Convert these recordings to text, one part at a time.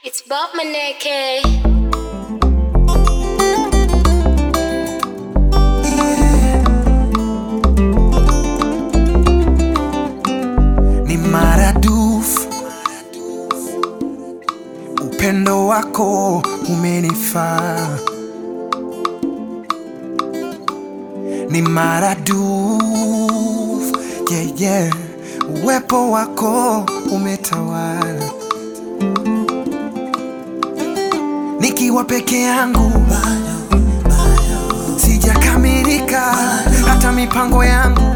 It's Bob Maneke. ni maradufu. Upendo wako umenifaa, ni maradufu yeah, yeah. Uwepo wako umetawala, nikiwa peke yangu sijakamilika, hata mipango yangu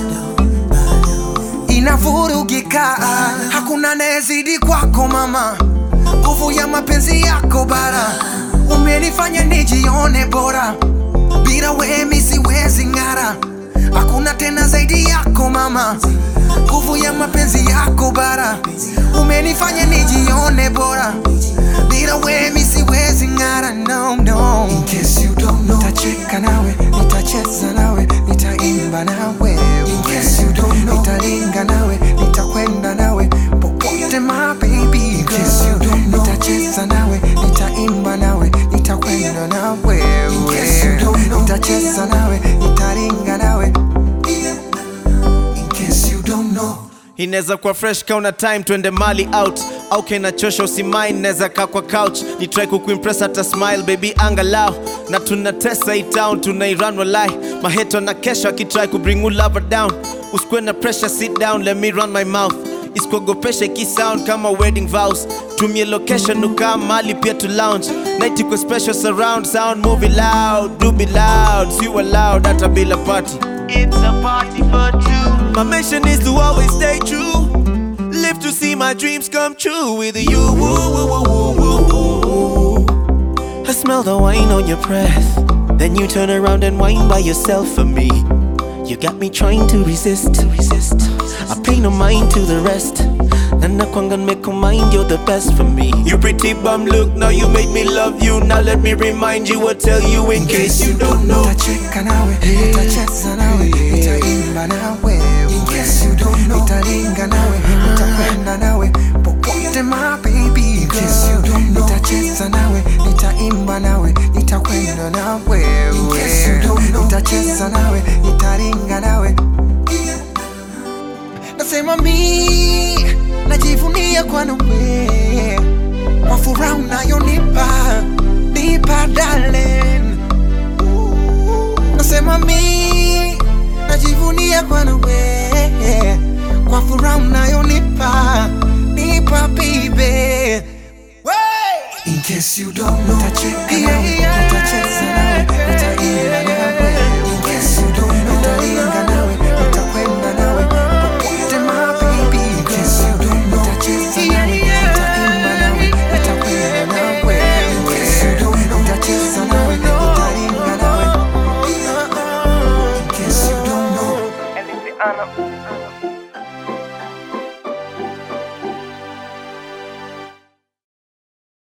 inavurugika. Hakuna anayezidi kwako mama, nguvu ya mapenzi yako bara, umenifanya nijione bora, bila wewe mi siwezi ng'ara. Hakuna tena zaidi yako mama, nguvu ya mapenzi yako bara, umenifanya nijione bora, bila wewe mi siwezi ng'ara. No, no. In case you don't know, nitacheka nawe, nitacheza nawe, nitaimba nawe. In case you don't know, nitalinga nawe, nitakwenda nawe popote my baby. In case you don't know, nitacheza nawe, nitaimba nawe, nitakwenda nawe. In case you don't know, nitacheza nawe, nitalinga nawe. In case you don't know. inaweza kuwa fresh kauna time twende mali out au kenachosha usimain naweza kaa kwa couch ni try kukuimpress hata smile baby angalau na tunatesa hii town tunairan walai maheto na kesho akitry kubring you lover down usikuwe na pressure sit down let me run my mouth isikuogopesha ikisound kama wedding vows tumie location ukaa mali pia to lounge night iko special surround sound movie loud do be loud si loud hata bila party It's a party for two. My mission is to always stay true. Live to see my dreams come true with you. Woo, woo, woo, woo, woo, woo. I smell the wine on your breath. Then you turn around and whine by yourself for me. You got me trying to resist. To resist. I pay no mind to the rest. And I can't make a mind, you're the best for me. You pretty bum look, now you made me love you. Now let me remind you or tell you in case you don't know. Nitacheka nawe, nitacheza nawe, nitaimba nawe. In case you don't know, nitalinga nawe, nitakwenda nawe popote my baby. In case you don't know, nitacheza nawe, nitaimba nawe, nitakwenda nawe. In case you don't know, nitacheza nawe, nitalinga nawe. Nasema mi najivunia kwa nawe, kwa furaha unayonipa nipa darling nasema mi najivunia kwa nawe kwa furaha unayonipa nipa baby In case you don't know, nitacheka nawe, nitacheza nawe, nitaimba nawe. In case you don't know, nitalinga nawe, nitakwenda nawe popote my baby. In case you don't know, nitacheza nawe, nitaimba nawe, nitakwenda nawe. In case you don't know, nitacheza nawe, nitalinga nawe. In case you don't know. Elisiana,